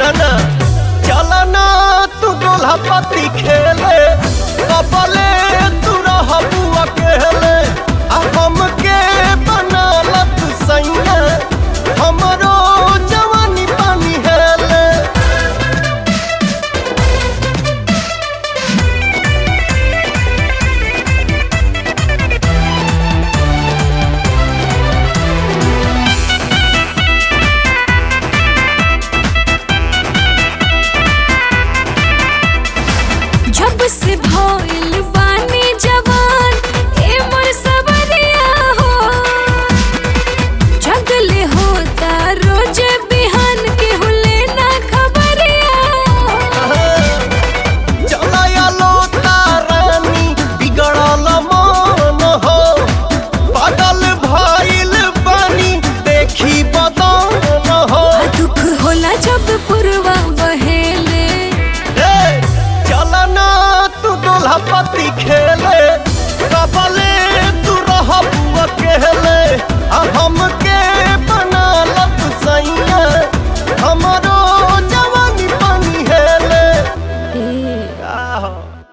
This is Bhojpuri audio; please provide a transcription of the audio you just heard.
सुनना चलना तू दोल्हा पति खेले कबले तू रहबू अकेले आ हमके बनालत सैया हमरो जवानी पानी हेले जब से भइल बानी जवान ए मोर सबरिया हो जगले होता रोज बिहान के हुले ना खबरिया चलाया लोता रानी बिगड़ल मन हो पागल भइल बानी देखी बदन हो आ दुख होला जब पुरवा बहेले ए, चलना तू दोल्हा पति खेले कबले तू रहबू अकेले आ हमके बनालत सैया हमरो जवानी पानी हेले ए आहो